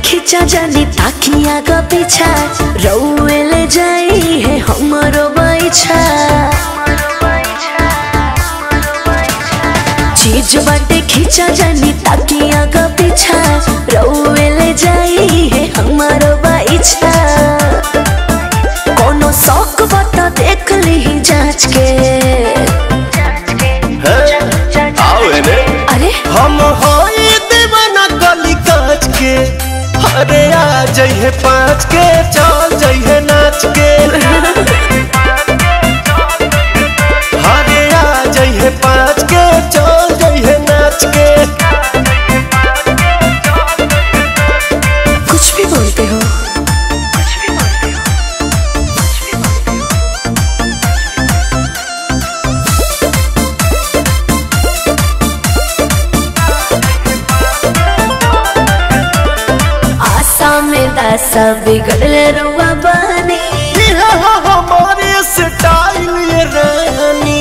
खिंचा जानी ताकिया का पीछा रउए ले जाई है हमरो बैछा चीज बाटे खिंचा जानी ताकिया का पीछा रउए ले जाई है हमरो बैछा कोनो शौक बता देख ली जांच के आओ एने अरे हम होई दीवाना गली काच के अरे आ जइहे पाँच के चल जइहे नाच के अरे आ जइहे पाँच के चल जइहे नाच के कुछ भी बोलते हो आशा में दासा बिगड़ले रुआ बनी ये हो हमारे स्टाइल ये रानी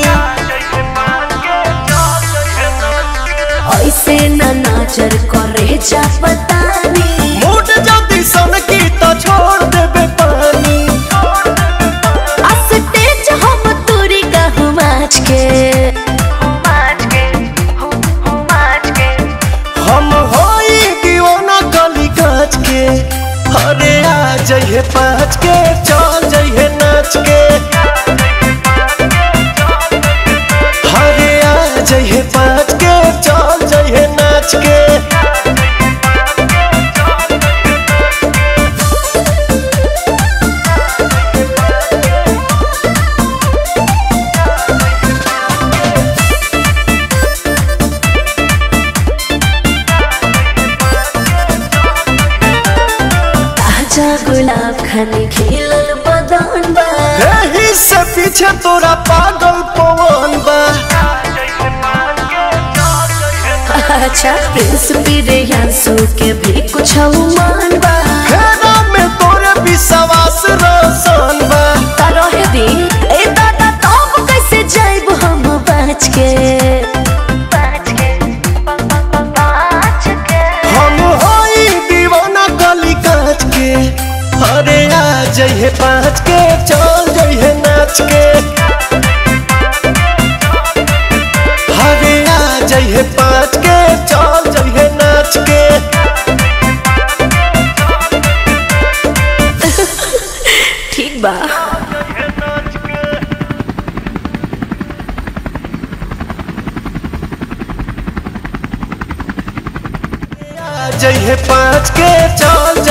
ऐसे न नाचर करे जा पतानी मूड जल्दी सन की तो छोड़ देबे पानी अस्तेज हम तुरी कहूँ माच के हम होई दीवाना गली काच के अरे आ जइहे पाँच के चल जइहे नाच के अरे आ जइहे पाँच के चल जइहे नाच के ताजा गुलाब खाने खिलल बदन बा एही से पीछे तोरा पागल पवन बा अच्छा प्रिंस बिरयासु के भी कुछ मान बा घेरा में तोरे विश्वास रोशन बा रहे दी ए दादा तब कैसे जाइब हम बच के हम होई दीवाना गली काच के अरे आ जइहे पाँच के चल जइहे नाच के अरे आ जइहे पाँच के चल जइहे नाच के ठीक बा आ जइहे पाँच के चल